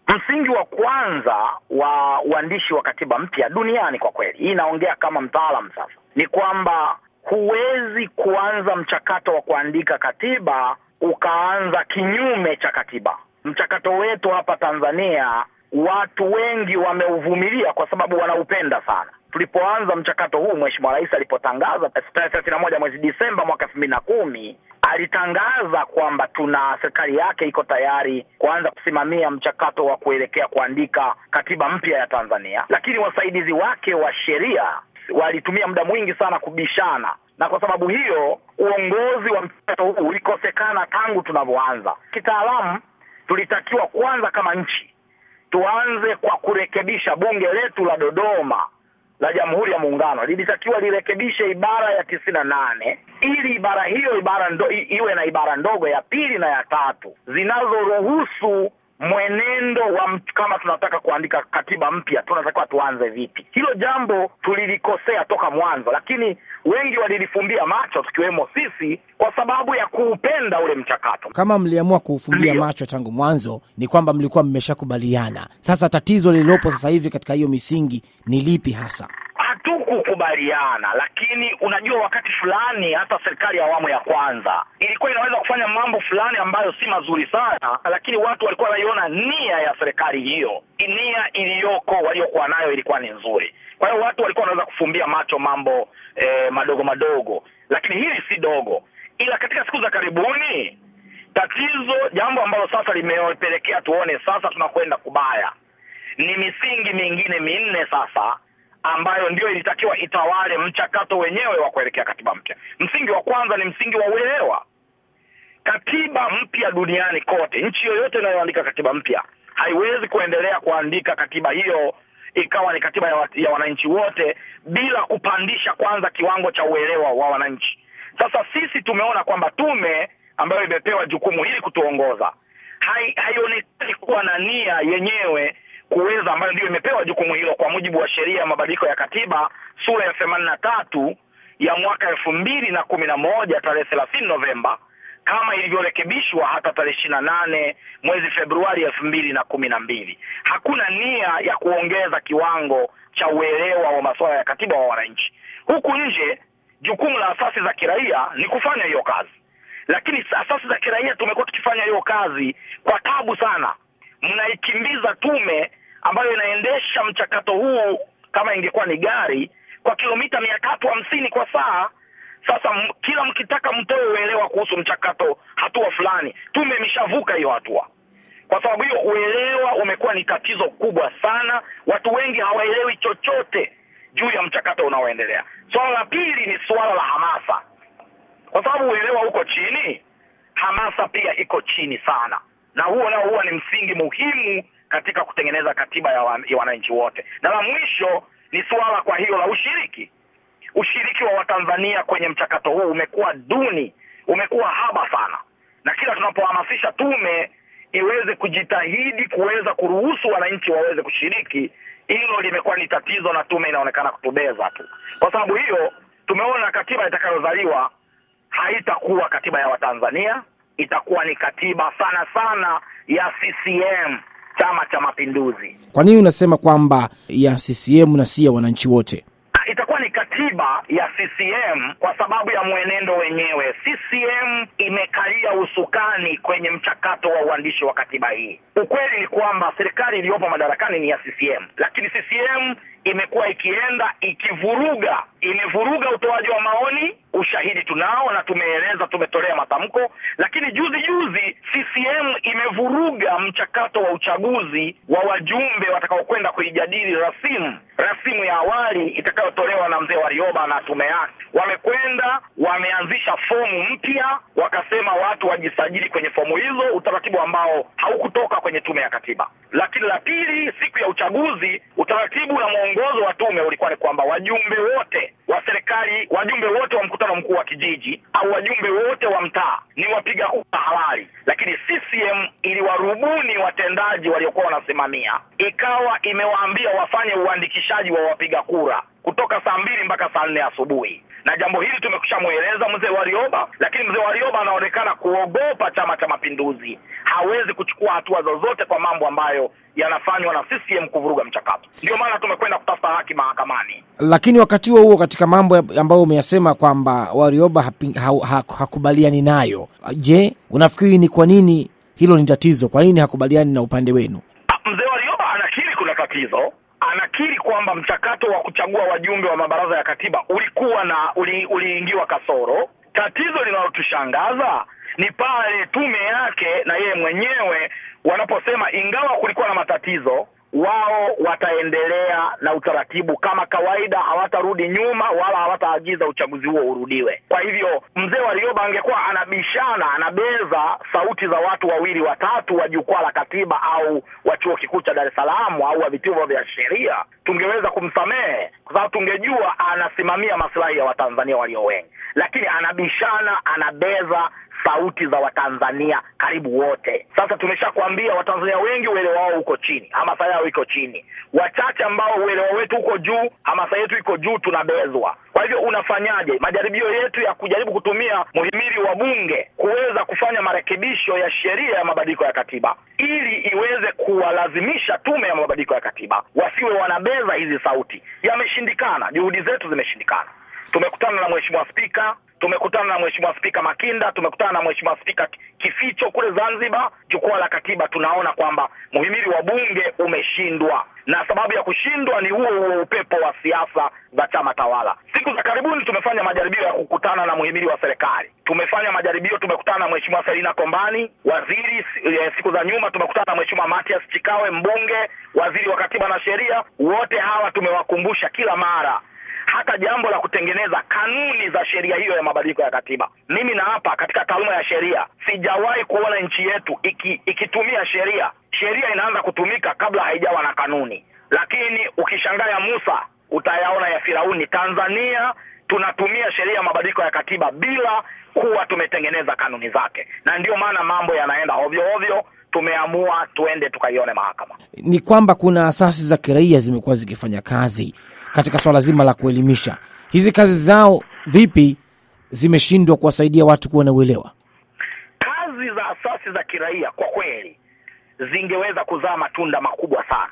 Msingi wa kwanza wa uandishi wa katiba mpya duniani, kwa kweli, hii inaongea kama mtaalam sasa, ni kwamba huwezi kuanza mchakato wa kuandika katiba ukaanza kinyume cha katiba. Mchakato wetu hapa Tanzania watu wengi wameuvumilia kwa sababu wanaupenda sana. Tulipoanza mchakato huu, Mheshimiwa Rais alipotangaza tarehe thelathini na moja mwezi Disemba mwaka elfu mbili na kumi alitangaza kwamba tuna serikali yake iko tayari kuanza kusimamia mchakato wa kuelekea kuandika katiba mpya ya Tanzania, lakini wasaidizi wake wa sheria walitumia muda mwingi sana kubishana, na kwa sababu hiyo uongozi wa mchakato huu ulikosekana tangu tunavyoanza. Kitaalamu tulitakiwa kwanza kama nchi tuanze kwa kurekebisha bunge letu la Dodoma la Jamhuri ya Muungano lilitakiwa lirekebishe ibara ya tisini na nane ili ibara hiyo ibara ndo, iwe na ibara ndogo ya pili na ya tatu zinazoruhusu mwenendo wa kama tunataka kuandika katiba mpya tunatakiwa tuanze vipi. Hilo jambo tulilikosea toka mwanzo, lakini wengi walilifumbia macho tukiwemo sisi kwa sababu ya kuupenda ule mchakato. Kama mliamua kuufumbia macho tangu mwanzo, ni kwamba mlikuwa mmeshakubaliana. Sasa tatizo lililopo sasa hivi katika hiyo misingi ni lipi hasa? Hatukukubaliana, lakini unajua, wakati fulani hata serikali ya awamu ya kwanza ilikuwa inaweza kufanya mambo fulani ambayo si mazuri sana, lakini watu walikuwa wanaiona nia ya serikali hiyo, nia iliyoko waliokuwa nayo ilikuwa ni nzuri. Kwa hiyo watu walikuwa wanaweza kufumbia macho mambo eh, madogo madogo, lakini hili si dogo. Ila katika siku za karibuni, tatizo, jambo ambalo sasa limepelekea tuone sasa tunakwenda kubaya, ni misingi mingine minne sasa ambayo ndio ilitakiwa itawale mchakato wenyewe wa kuelekea katiba mpya. Msingi wa kwanza ni msingi wa uelewa. Katiba mpya duniani kote, nchi yoyote inayoandika katiba mpya haiwezi kuendelea kuandika katiba hiyo ikawa ni katiba ya, wa, ya wananchi wote bila kupandisha kwanza kiwango cha uelewa wa wananchi. Sasa sisi tumeona kwamba tume ambayo imepewa jukumu hili kutuongoza hai, haionekani kuwa na nia yenyewe kuweza ambayo ndio imepewa jukumu hilo kwa mujibu wa sheria ya mabadiliko ya katiba sura ya themanini na tatu ya mwaka elfu mbili na kumi na moja tarehe thelathini Novemba kama ilivyorekebishwa hata tarehe ishirini na nane mwezi Februari elfu mbili na kumi na mbili. Hakuna nia ya kuongeza kiwango cha uelewa wa masuala ya katiba wa wananchi. Huku nje jukumu la asasi za kiraia ni kufanya hiyo kazi, lakini asasi za kiraia tumekuwa tukifanya hiyo kazi kwa tabu sana. Mnaikimbiza tume ambayo inaendesha mchakato huu kama ingekuwa ni gari kwa kilomita mia tatu hamsini kwa saa. Sasa m, kila mkitaka mtoe uelewa kuhusu mchakato hatua fulani, tume imeshavuka hiyo hatua. Kwa sababu hiyo uelewa umekuwa ni tatizo kubwa sana. Watu wengi hawaelewi chochote juu ya mchakato unaoendelea. Swala la pili ni suala la hamasa, kwa sababu uelewa uko chini, hamasa pia iko chini sana, na huo nao huwa ni msingi muhimu katika kutengeneza katiba ya, wa, ya wananchi wote. Na la mwisho ni suala kwa hiyo la ushiriki. Ushiriki wa Watanzania kwenye mchakato huu umekuwa duni, umekuwa haba sana, na kila tunapohamasisha tume iweze kujitahidi kuweza kuruhusu wananchi waweze kushiriki, hilo limekuwa ni tatizo, na tume inaonekana kutubeza tu. Kwa sababu hiyo, tumeona katiba itakayozaliwa haitakuwa katiba ya Watanzania, itakuwa ni katiba sana sana ya CCM, Chama cha Mapinduzi. Kwa nini unasema kwamba ya CCM na si ya wananchi wote? Itakuwa ni katiba ya CCM kwa sababu ya mwenendo wenyewe. CCM imekalia usukani kwenye mchakato wa uandishi wa katiba hii. Ukweli ni kwamba serikali iliyopo madarakani ni ya CCM, lakini CCM imekuwa ikienda ikivuruga, imevuruga utoaji wa maoni. Ushahidi tunao na tumeeleza, tumetolea matamko. Lakini juzi juzi CCM imevuruga mchakato wa uchaguzi wa wajumbe watakaokwenda kuijadili rasimu rasimu ya awali itakayotolewa na mzee Warioba na tume yake. Wamekwenda wameanzisha fomu mpya, wakasema watu wajisajili kwenye fomu hizo, utaratibu ambao haukutoka kwenye tume ya katiba. Lakini la pili, siku ya uchaguzi, utaratibu na mwongozo wa tume ulikuwa ni kwamba wajumbe wote wa serikali, wajumbe wote wa mkutano mkuu wa kijiji au wajumbe wote wa mtaa ni wapiga kura halali, lakini CCM iliwarubuni watendaji waliokuwa wanasimamia, ikawa imewaambia wafanye uandikishaji wa wapiga kura kutoka saa mbili mpaka saa nne asubuhi, na jambo hili tumekushamweleza mzee Warioba, lakini mzee Warioba anaonekana kuogopa Chama cha Mapinduzi. Hawezi kuchukua hatua zozote kwa mambo ambayo yanafanywa na CCM kuvuruga mchakato. Ndio maana tumekwenda kutafuta haki mahakamani. Lakini wakati huo huo, katika mambo ambayo umeyasema kwamba Warioba hapi- ha- ha- hakubaliani nayo, je, unafikiri ni kwa nini hilo ni tatizo? Kwa nini hakubaliani na upande wenu? Ah, Mzee Warioba anakiri kuna tatizo, anakiri kwamba mchakato wa kuchagua wajumbe wa mabaraza ya katiba ulikuwa na uli, uliingiwa kasoro. Tatizo linalotushangaza ni pale tume yake na yeye mwenyewe wanaposema ingawa kulikuwa na matatizo, wao wataendelea na utaratibu kama kawaida, hawatarudi nyuma wala hawataagiza uchaguzi huo urudiwe. Kwa hivyo mzee Warioba angekuwa anabishana, anabeza sauti za watu wawili watatu wa jukwaa la katiba au wa chuo kikuu cha Dar es Salaam au wa vituo vya sheria, tungeweza kumsamehe kwa sababu tungejua anasimamia maslahi ya Watanzania walio wengi, lakini anabishana, anabeza sauti za Watanzania karibu wote. Sasa tumeshakwambia Watanzania wengi uelewa wao uko chini, hamasa yao iko chini. Wachache ambao uelewa wetu uko juu, hamasa yetu iko juu, tunabezwa. Kwa hivyo unafanyaje? Majaribio yetu ya kujaribu kutumia muhimili wa bunge kuweza kufanya marekebisho ya sheria ya mabadiliko ya katiba ili iweze kuwalazimisha tume ya mabadiliko ya katiba wasiwe wanabeza hizi sauti, yameshindikana. Juhudi zetu zimeshindikana. Tumekutana na mheshimiwa spika tumekutana na mheshimiwa spika Makinda, tumekutana na mheshimiwa spika Kificho kule Zanzibar. Jukwaa la katiba, tunaona kwamba muhimili wa bunge umeshindwa, na sababu ya kushindwa ni huo huo upepo wa siasa za chama tawala. Siku za karibuni tumefanya majaribio ya kukutana na muhimili wa serikali, tumefanya majaribio, tumekutana na mheshimiwa Selina Kombani waziri. E, siku za nyuma tumekutana na mheshimiwa Matias Chikawe mbunge, waziri wa katiba na sheria. Wote hawa tumewakumbusha kila mara hata jambo la kutengeneza kanuni za sheria hiyo ya mabadiliko ya katiba. Mimi na hapa katika taaluma ya sheria sijawahi kuona nchi yetu iki, ikitumia sheria. Sheria inaanza kutumika kabla haijawa na kanuni, lakini ukishangaa ya Musa utayaona ya Firauni. Tanzania tunatumia sheria ya mabadiliko ya katiba bila kuwa tumetengeneza kanuni zake, na ndiyo maana mambo yanaenda ovyo ovyo. Tumeamua tuende tukaione mahakama. Ni kwamba kuna asasi za kiraia zimekuwa zikifanya kazi katika swala zima la kuelimisha. Hizi kazi zao vipi zimeshindwa kuwasaidia watu kuwa na uelewa? Kazi za asasi za kiraia kwa kweli zingeweza kuzaa matunda makubwa sana.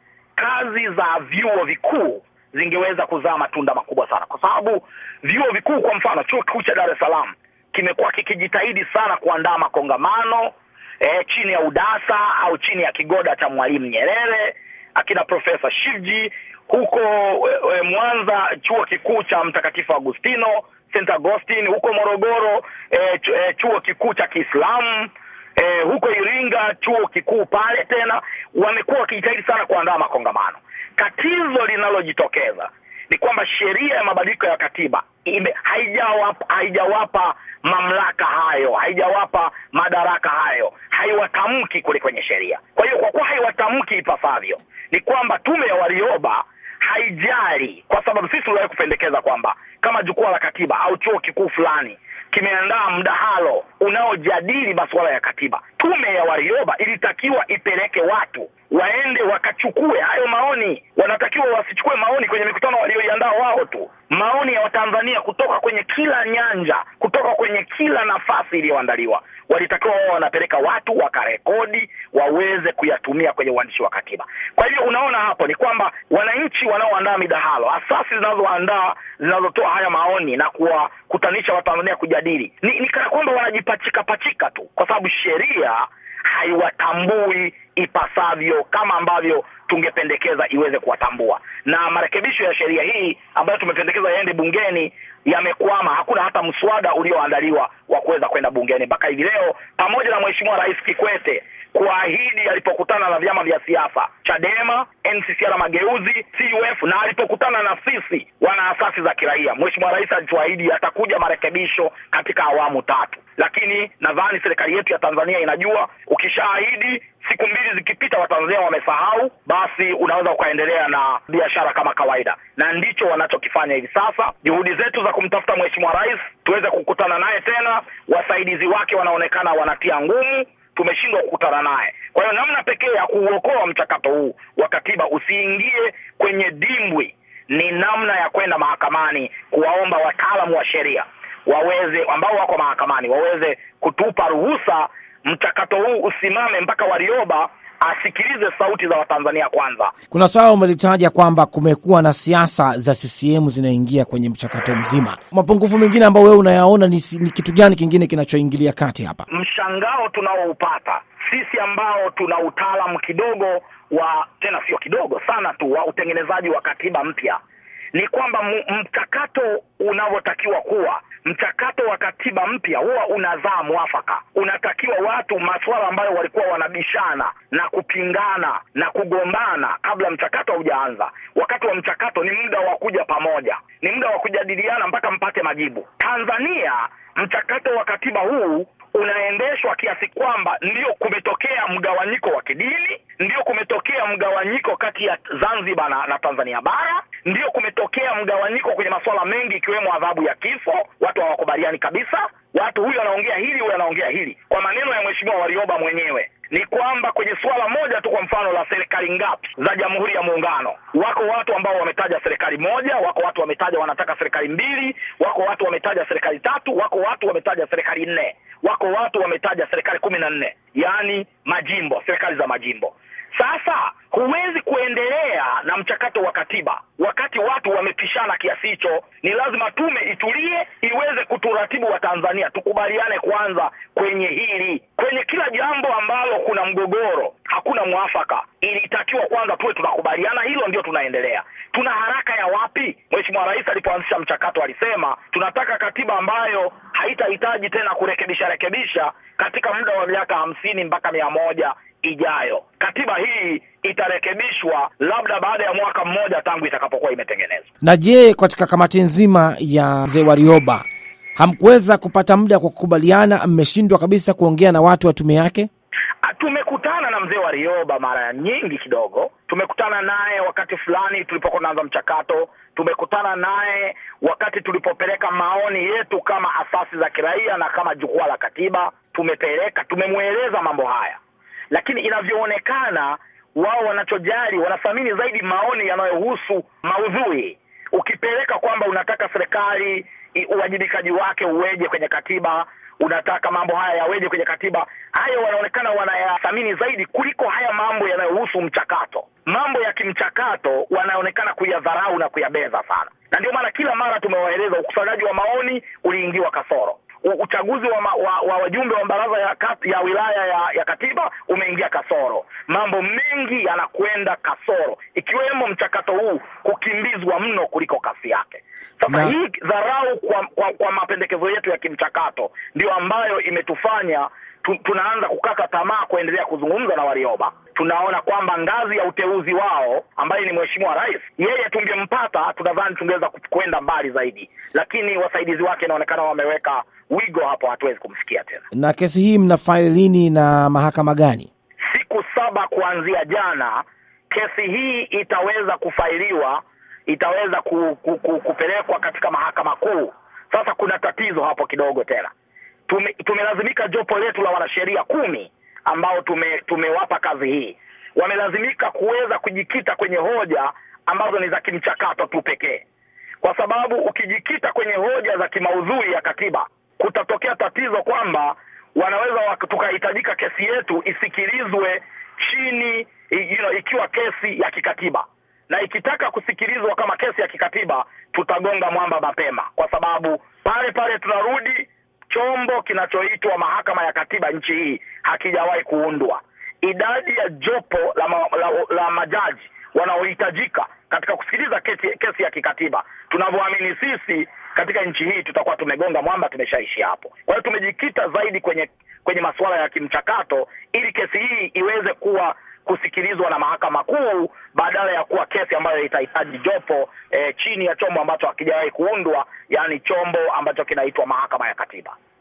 Kazi za vyuo vikuu zingeweza kuzaa matunda makubwa sana, kwa sababu vyuo vikuu, kwa mfano chuo kikuu cha Dar es Salaam kimekuwa kikijitahidi sana kuandaa makongamano e, chini ya UDASA au chini ya kigoda cha Mwalimu Nyerere, akina Profesa Shivji huko e, Mwanza chuo kikuu cha Mtakatifu Agustino St Augustine, huko Morogoro e, ch e, chuo kikuu cha Kiislamu e, huko Iringa chuo kikuu pale tena, wamekuwa wakijitahidi sana kuandaa makongamano. Tatizo linalojitokeza ni kwamba sheria ya mabadiliko ya katiba ime haijawapa haijawapa mamlaka hayo, haijawapa madaraka hayo, haiwatamki kule kwenye sheria. Kwa hiyo kwa kuwa haiwatamki ipasavyo, ni kwamba tume ya Warioba haijali, kwa sababu sisi tuliwahi kupendekeza kwamba kama jukwaa la katiba au chuo kikuu fulani kimeandaa mdahalo unaojadili masuala ya katiba, tume ya Warioba ilitakiwa ipeleke watu waende wakachukue hayo maoni. Wanatakiwa wasichukue maoni kwenye mikutano walioiandaa wao tu, maoni ya Watanzania kutoka kwenye kila nyanja, kutoka kwenye kila nafasi iliyoandaliwa. Walitakiwa wao wanapeleka watu wakarekodi, waweze kuyatumia kwenye uandishi wa katiba. Kwa hivyo unaona hapo ni kwamba wananchi wanaoandaa midahalo, asasi zinazoandaa zinazotoa haya maoni na kuwakutanisha Watanzania kujadili, ni, ni kana kwamba wanajipachika pachika tu, kwa sababu sheria haiwatambui ipasavyo kama ambavyo tungependekeza iweze kuwatambua. Na marekebisho ya sheria hii ambayo tumependekeza yaende bungeni yamekwama. Hakuna hata mswada ulioandaliwa wa kuweza kwenda bungeni mpaka hivi leo, pamoja na Mheshimiwa Rais Kikwete kuahidi alipokutana na vyama vya siasa Chadema, NCCR Mageuzi, CUF na alipokutana na sisi wana asasi za kiraia, Mheshimiwa Rais alituahidi atakuja marekebisho katika awamu tatu, lakini nadhani serikali yetu ya Tanzania inajua ukishaahidi siku mbili zikipita, Watanzania wamesahau, basi unaweza ukaendelea na biashara kama kawaida, na ndicho wanachokifanya hivi sasa. Juhudi zetu za kumtafuta Mheshimiwa Rais tuweze kukutana naye tena, wasaidizi wake wanaonekana wanatia ngumu tumeshindwa kukutana naye. Kwa hiyo namna pekee ya kuuokoa mchakato huu wa katiba usiingie kwenye dimbwi ni namna ya kwenda mahakamani kuwaomba wataalamu wa sheria waweze ambao wako mahakamani waweze kutupa ruhusa mchakato huu usimame mpaka Warioba asikilize sauti za Watanzania kwanza. Kuna swala umelitaja kwamba kumekuwa na siasa za CCM zinaingia kwenye mchakato mzima. Mapungufu mengine ambayo wewe unayaona ni, ni kitu gani kingine kinachoingilia kati hapa? Mshangao tunaoupata sisi ambao tuna utaalamu kidogo wa tena sio kidogo sana tu wa utengenezaji wa katiba mpya ni kwamba mchakato unavyotakiwa kuwa mchakato wa katiba mpya huwa unazaa mwafaka. Unatakiwa watu masuala ambayo walikuwa wanabishana na kupingana na kugombana kabla mchakato haujaanza, wakati wa mchakato ni muda wa kuja pamoja, ni muda wa kujadiliana mpaka mpate majibu. Tanzania mchakato wa katiba huu unaendeshwa kiasi kwamba ndio kumetokea mgawanyiko wa kidini, ndio kumetokea mgawanyiko kati ya Zanzibar na, na Tanzania bara, ndio kumetokea mgawanyiko kwenye masuala mengi ikiwemo adhabu ya kifo. Watu hawakubaliani kabisa, watu huyu anaongea hili, huyu anaongea hili. Kwa maneno ya Mheshimiwa Warioba mwenyewe ni kwamba kwenye suala moja tu, kwa mfano la serikali ngapi za Jamhuri ya Muungano, wako watu ambao wametaja serikali moja, wako watu wametaja wanataka serikali mbili, wako watu wametaja serikali tatu, wako watu wametaja serikali nne, wako watu wametaja serikali kumi na nne, yaani majimbo, serikali za majimbo. Sasa huwezi kuendelea na mchakato wa katiba wakati watu wamepishana kiasi hicho. Ni lazima tume itulie, iweze kuturatibu wa Tanzania, tukubaliane kwanza kwenye hili. Kwenye kila jambo ambalo kuna mgogoro, hakuna mwafaka, ilitakiwa kwanza tuwe tunakubaliana hilo, ndio tunaendelea. Tuna haraka ya wapi? Mheshimiwa Rais alipoanzisha mchakato alisema tunataka katiba ambayo haitahitaji tena kurekebisha rekebisha katika muda wa miaka hamsini mpaka mia moja ijayo. Katiba hii itarekebishwa labda baada ya mwaka mmoja tangu itakapokuwa imetengenezwa. Na je, katika kamati nzima ya mzee Warioba hamkuweza kupata muda kwa kukubaliana? Mmeshindwa kabisa kuongea na watu wa tume yake? Tumekutana na mzee Warioba mara nyingi kidogo. Tumekutana naye wakati fulani tulipokuwa tunaanza mchakato. Tumekutana naye wakati tulipopeleka maoni yetu kama asasi za kiraia na kama jukwaa la katiba. Tumepeleka, tumemweleza mambo haya lakini inavyoonekana wao wanachojali, wanathamini zaidi maoni yanayohusu maudhui. Ukipeleka kwamba unataka serikali uwajibikaji wake uweje kwenye katiba, unataka mambo haya yaweje kwenye katiba, hayo wanaonekana wanayathamini zaidi kuliko haya mambo yanayohusu mchakato. Mambo ya kimchakato wanaonekana kuyadharau na kuyabeza sana, na ndio maana kila mara tumewaeleza ukusanyaji wa maoni uliingiwa kasoro uchaguzi wa, ma, wa, wa wajumbe wa baraza ya, ya wilaya ya, ya katiba umeingia kasoro. Mambo mengi yanakwenda kasoro, ikiwemo mchakato huu kukimbizwa mno kuliko kasi yake. Sasa Na- hii dharau kwa, kwa, kwa mapendekezo yetu ya kimchakato ndio ambayo imetufanya tu, tunaanza kukata tamaa kuendelea kuzungumza na Warioba. Tunaona kwamba ngazi ya uteuzi wao ambaye ni Mheshimiwa Rais, yeye tungempata, tunadhani tungeweza ku- kwenda mbali zaidi, lakini wasaidizi wake inaonekana wameweka wigo hapo, hatuwezi kumfikia tena. Na kesi hii mnafaili lini na mahakama gani? Siku saba kuanzia jana, kesi hii itaweza kufailiwa, itaweza ku, ku, ku, kupelekwa katika mahakama kuu. Sasa kuna tatizo hapo kidogo tena. Tume, tumelazimika jopo letu la wanasheria kumi ambao tume, tumewapa kazi hii, wamelazimika kuweza kujikita kwenye hoja ambazo ni za kimchakato tu pekee, kwa sababu ukijikita kwenye hoja za kimaudhui ya katiba kutatokea tatizo kwamba wanaweza wak- tukahitajika kesi yetu isikilizwe chini i- you know, ikiwa kesi ya kikatiba na ikitaka kusikilizwa kama kesi ya kikatiba tutagonga mwamba mapema, kwa sababu pale pale tunarudi chombo kinachoitwa mahakama ya katiba nchi hii hakijawahi kuundwa. Idadi ya jopo la, ma, la, la majaji wanaohitajika katika kusikiliza kesi, kesi ya kikatiba tunavyoamini sisi katika nchi hii tutakuwa tumegonga mwamba, tumeshaishi hapo. Kwa hiyo tumejikita zaidi kwenye kwenye masuala ya kimchakato ili kesi hii iweze kuwa kusikilizwa na mahakama kuu badala ya kuwa kesi ambayo itahitaji jopo eh, chini ya chombo ambacho hakijawahi kuundwa, yaani chombo ambacho kinaitwa mahakama ya katiba.